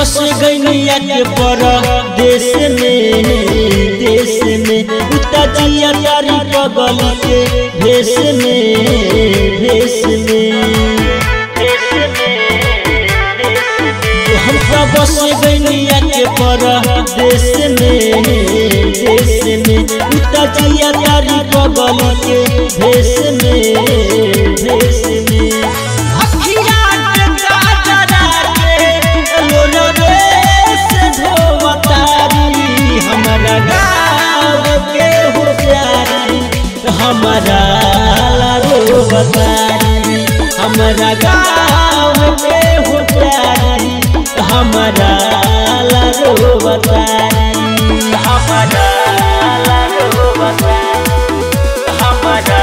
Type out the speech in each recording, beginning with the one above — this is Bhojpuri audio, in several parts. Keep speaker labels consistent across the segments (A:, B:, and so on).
A: बस गैनिया के पर देश में देश में उता जिया तारी बगल के भेष में भेष में हम तो बस गैनिया के पर देश में देश में उता जिया तारी बगल के भेष में भेष में अखिया के काजरा के लोलवे से धोवतारी हमरा गाँव के हो प्यारी हमरा लारो बतारी हमरा गाँव के हो प्यारी हमरा लारो बतारी हमरा लारो बतारी हमरा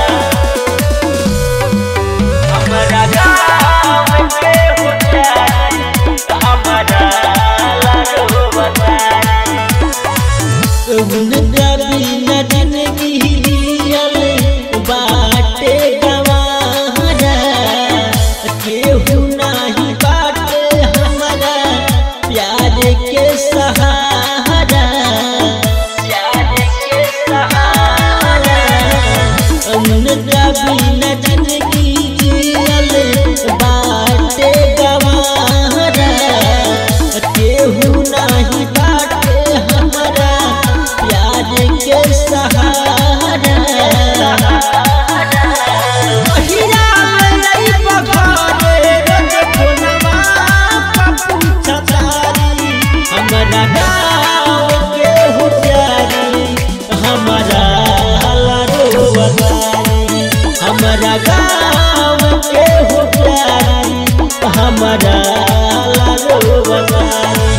A: हमरा गाँव के हो प्यारी हमरा लारो बतारी उनका बिना जिंदगी जियल बाटे गवारा केहू नाही बाटे हमारा प्यार के सहारा प्यार के सहारा उनका बिना जिंदगी जियल बाटे गवारा केहू नाही बाटे हमारा प्यार के सहारा महिरा लई पखारे रंग खुनवा पपुछा तारी हमरा गाँव के हो प्यारी हमरा लारो बतारी हमरा गाँव के हो प्यारी हमरा लारो बतारी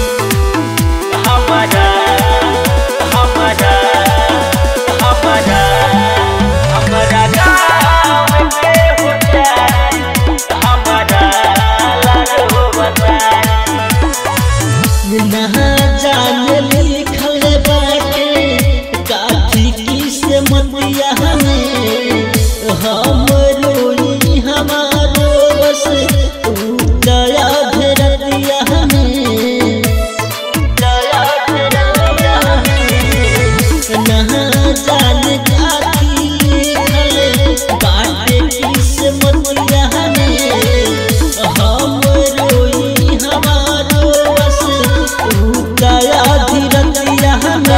A: हमरा हमरा हमरा हमरा गाँव के हो प्यारी हमरा लारो बतारी ना जान लिखल बाटे काठी की से मतिया हमें हम रोई हमारो बस तू दया धरतिया हमें दया धरतिया हमें ना जान काठी लिखल बाटे की से मतिया हमें हम रोई हमारो बस तू दया धीरतिया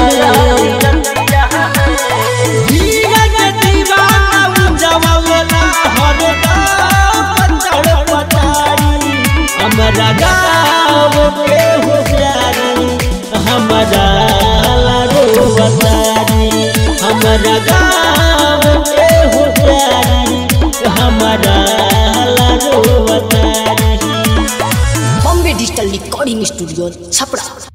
A: धीरज दीवाना जवाना हरदम पत्थर पटारी हमरा गाँव के हो प्यारी हमरा लारो बतारी हमरा गाँव के हो प्यारी हमरा लारो बतारी
B: Bombay digital recording studio Chhapra